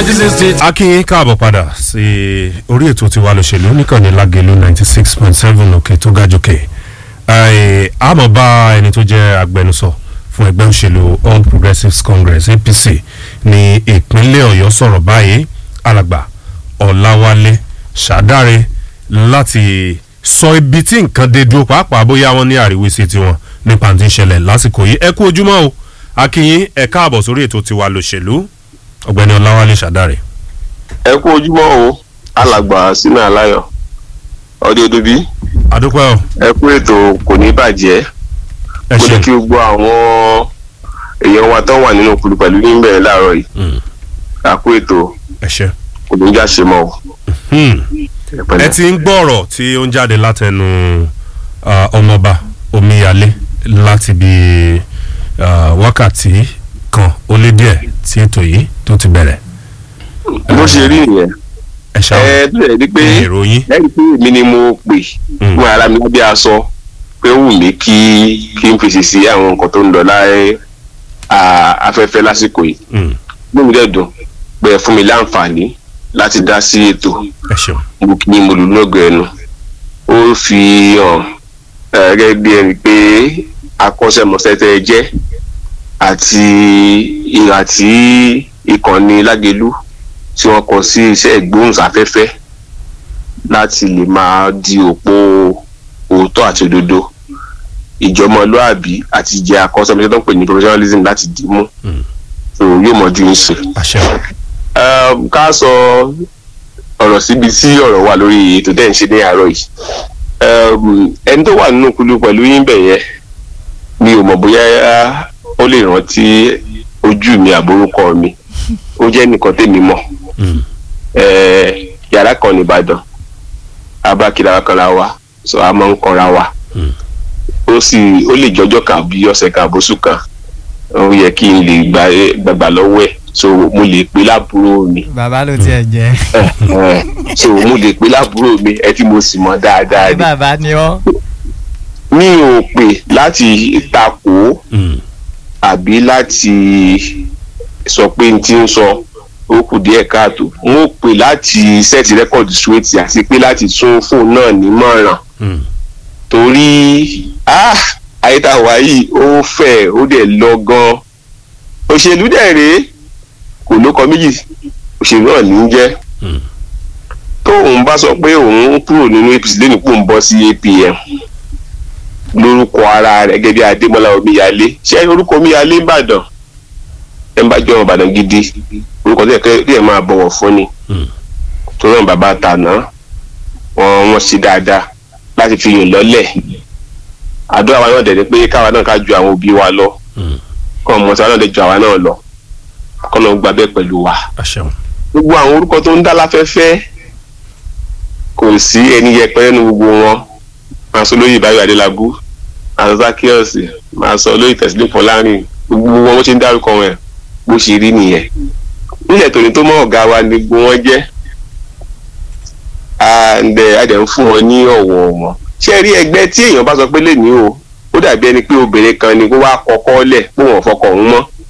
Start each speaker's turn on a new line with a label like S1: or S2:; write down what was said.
S1: nineteen sixty.
S2: akínyìn káàbọ̀ padà sí orí ètò tiwa lòṣèlú níkànnì lágẹ̀lú ninety six point seven òkè tó ga jòkè àmọ́ bá ẹni tó jẹ́ agbẹnusọ fún ẹgbẹ́ òṣèlú all progressives congress apc ní ìpínlẹ̀ ọ̀yọ́ sọ̀rọ̀ báyìí alàgbà ọ̀làwálé ṣàdáre láti sọ ibi tí nǹkan dé dúró pàápàá bóyá wọ́n ní àríwísí tiwọn nípa ti ń ṣẹlẹ̀ lásìkò yìí ẹ kú ojúmọ́ o akínyìn ẹ káàbọ̀ sórí ètò tiwa lòṣèlú ọ̀gbẹ́ni ọ̀làwálé ṣàdáre.
S3: ẹ kú ojúmọ́ o alàgbà sínú aláyọ̀ ọdẹ odòbí
S2: adúpẹ́ o
S3: ẹ kú ètò kò ní bàjẹ́
S2: ẹ
S3: kó
S2: ṣe
S3: lè kí gbogbo àwọn èèyàn wa tó wà nínú kùlù pẹ̀lú ní bẹ̀rẹ̀ láàárọ̀ yìí
S2: Mm,
S3: ẹ kú ètò
S2: ẹ ṣe.
S3: kò ní já ṣe mọ́ o.
S2: Hmm.
S3: Ẹ
S2: ẹ
S3: pẹ̀lẹ́.
S2: ti ń gbọ́ ọ̀rọ̀ tí ó ń jáde látẹnu ah, ọmọọba omíyalé láti bí ah, wákàtí kan ó lé díẹ̀ tí ètò yìí tó ti bẹ̀rẹ̀
S3: bó ṣe rí nìyẹn
S2: ẹ ṣáà
S3: ẹ tó yẹ ni pé
S2: èrò yín
S3: lẹ́yìn pé èmi ni mo pè
S2: Mm.
S3: fún ara mi lábẹ́ aṣọ pé ó wù mí kí kí n fèsì sí àwọn nǹkan tó ń lọ láyé afẹ́fẹ́ lásìkò yìí
S2: Hmm,
S3: inú mi dẹ̀ dùn pé ẹ fún mi láǹfààní láti dá sí ètò
S2: ẹ ṣeun
S3: mo kì í mo lù lọ́gọ̀ ẹnu ó fi hàn ẹ, gẹ́gẹ́ bí ẹni pé akọ́ṣẹ́mọṣẹ́ tẹ́ ẹ jẹ́ àti ìhà tí ìkànnì lágelú tí wọ́n kọ sí iṣẹ́ ìgbóhùnsáfẹ́fẹ́ láti lè máa di òpó òótọ́ àti òdodo ìjọmọlúàbí àti ìjẹ́ akọ́ṣẹ́mọṣẹ́ tó ń pè ní professionalism láti dì mú
S2: Mm.
S3: so yóò mọ̀jú ń sìn
S2: àṣẹ
S3: um, ká sọ ọ̀rọ̀ síbi tí ọ̀rọ̀ wà lórí ètò tẹ̀ ń ṣe ní àárọ̀ yìí um, ẹni tó wà nínú kulu pẹ̀lú yín bẹ̀ yẹn mi ò mọ̀ bóyá ó lè rántí ojú mi àbórúkọ mi ó jẹ́ nìkan tèmi mọ̀
S2: Hmm,
S3: Eh, yàrá kan nìbàdàn abákìlá kan la wa sọ a máa ń kanra wa
S2: Hmm.
S3: ó sì ó lè jọjọ́ kan àbí ọ̀sẹ̀ kan àbóṣù kan ó yẹ kí n lè gbà- gbàgbà lọ́wọ́ ẹ̀ so mo lè pè lábúrò mi
S4: bàbá ló tiẹ̀ jẹ́
S3: Eh, so mo lè pè lábúrò mi ẹ tí mo sì mọ dáadáa ni
S4: bàbá ni ọ́
S3: mi ò pè láti takò
S2: hmm,
S3: àbí láti sọ pé n ti ń sọ ó kù díẹ̀ káàtó n ó pè láti sẹ́ẹ̀tì rẹ́kọ̀dì suwétì àti pé láti tún fóònù náà nímọ̀ràn
S2: hmm,
S3: torí ah ayétawá yìí ó fẹ̀ ó dẹ̀ lọ gan òṣèlú dẹ̀ rèé kò lóko méjì òṣèlú náà ní í jẹ́
S2: hmm.
S3: tóun bá sọ pé òun kúrò nínú apc lẹ́nu pò ń bọ́ sí apm lórúkọ ara rẹ̀ gẹ́gẹ́ bí adémọlá omíyalé ṣé orúkọ omíyalé ìbàdàn ẹ̀ ń bá jọ ìbàdàn gidi orúkọ tó yẹ kẹ́ ẹ̀ máa bọ̀wọ̀ fún ni
S2: Hmm.
S3: tó náà bàbá tàná wọn wọn ṣe dáadáa láti fi yìn lọ́lẹ̀ àdúrà wa náà dẹ̀ ni pé káwa náà ká ju àwọn òbí wa lọ
S2: Hmm.
S3: kọ́ ọmọ tí wa náà lè ju àwa náà lọ kọ́ náà gba bẹ́ẹ̀ pẹ̀lú wa
S2: àṣẹ
S3: gbogbo àwọn orúkọ tó ń dá láfẹ́fẹ́ kò sí ẹni yẹpẹrẹ nu gbogbo wọn máa sọ lóyè ìbáyọ̀ adélábù máa sọ sákíọ̀sì máa sọ lóyè tẹ̀sílẹ̀ fọlárin gbogbo wọn wọ́n ṣe ń dárúkọ wọn bó ṣe rí nìyẹn nílẹ̀ tòní tó mọ́ ọ̀gá wa ni gbogbo wọn jẹ́ and eh, a dẹ̀ ń fún wọn ní ọ̀wọ̀ wọn ṣé rí ẹgbẹ́ tí èèyàn bá sọ pé lè ní o ó dàbí ẹni pé obìnrin kan ni kó wá kọ́kọ́ lẹ̀ pé wọ́n fọkọ̀ òun mọ́